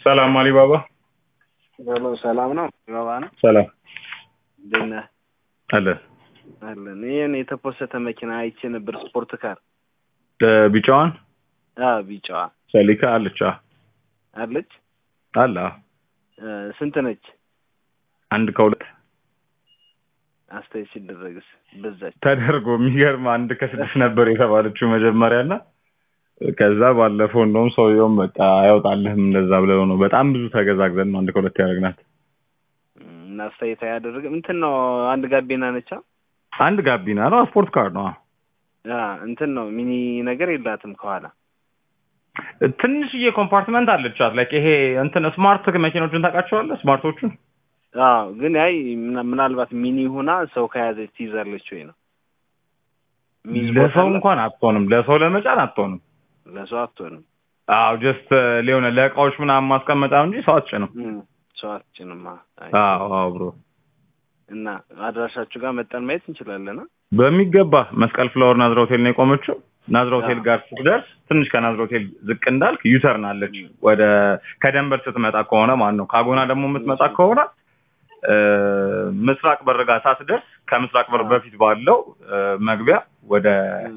ሰላም አሊባባ። ሄሎ ሰላም ነው ባባ ነው። ሰላም እንዴት ነህ? አለ አለን። ይህን የተፖሰተ መኪና አይቼ ነበር። ስፖርት ካር ቢጫዋን አዎ፣ ቢጫዋ ሰሊካ አለች። አ- አለች። አለ አ። እ፣ ስንት ነች? አንድ ከሁለት አስተያየት ሲደረግስ በዛች። ተደርጎ የሚገርም አንድ ከስድስት ነበር የተባለችው መጀመሪያ እና ከዛ ባለፈው እንደውም ሰውየውም በቃ አይወጣልህም እንደዛ ብለው ነው በጣም ብዙ ተገዛግዘን ነው አንድ ከሁለት ያደረግናት። እም፣ እና አስተያየት አያደርግም። እንትን ነው አንድ ጋቢና ነቻ። አንድ ጋቢና ነው ስፖርት ካር ነው። አ እንትን ነው ሚኒ ነገር የላትም ከኋላ። ትንሽዬ ኮምፓርትመንት አለቻት። ላይክ ይሄ እንትን ስማርት መኪኖችን ታውቃቸዋለህ? ስማርቶቹን አዎ፣ ግን ያይ ምና- ምናልባት ሚኒ ሆና ሰው ከያዘች ትይዛለች ወይ ነው ሚይዝ ቦታ ለሰው አላት? እንኳን አትሆንም። ለሰው ለመጫን አትሆንም። ለሰው አትሆንም። አዎ ጀስት ሊሆነ ለእቃዎች ምናምን ማስቀመጫ ነው እንጂ ሰው አትጭንም። እም፣ ሰው አትጭንማ። አይ፣ አዎ አዎ ብሮ እና አድራሻችሁ ጋር መጠን ማየት እንችላለን። አ? በሚገባ መስቀል ፍላወር ናዝራ ሆቴል ነው የቆመችው። ናዝራ ሆቴል አዎ። ጋር ስትደርስ ትንሽ ከናዝራ ሆቴል ዝቅ እንዳልክ ዩተርን አለች። ወደ ከደንበር ስትመጣ ከሆነ ማለት ነው። ካጎና ደግሞ የምትመጣ ከሆነ እ፣ ምስራቅ በር ጋር ሳትደርስ ከምስራቅ በር አዎ። በፊት ባለው እ፣ መግቢያ ወደ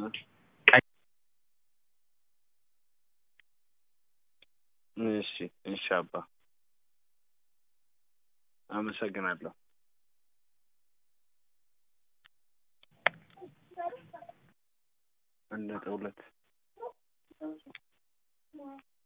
እሺ እሺ አባ አመሰግናለሁ። አንድ ነጥብ ሁለት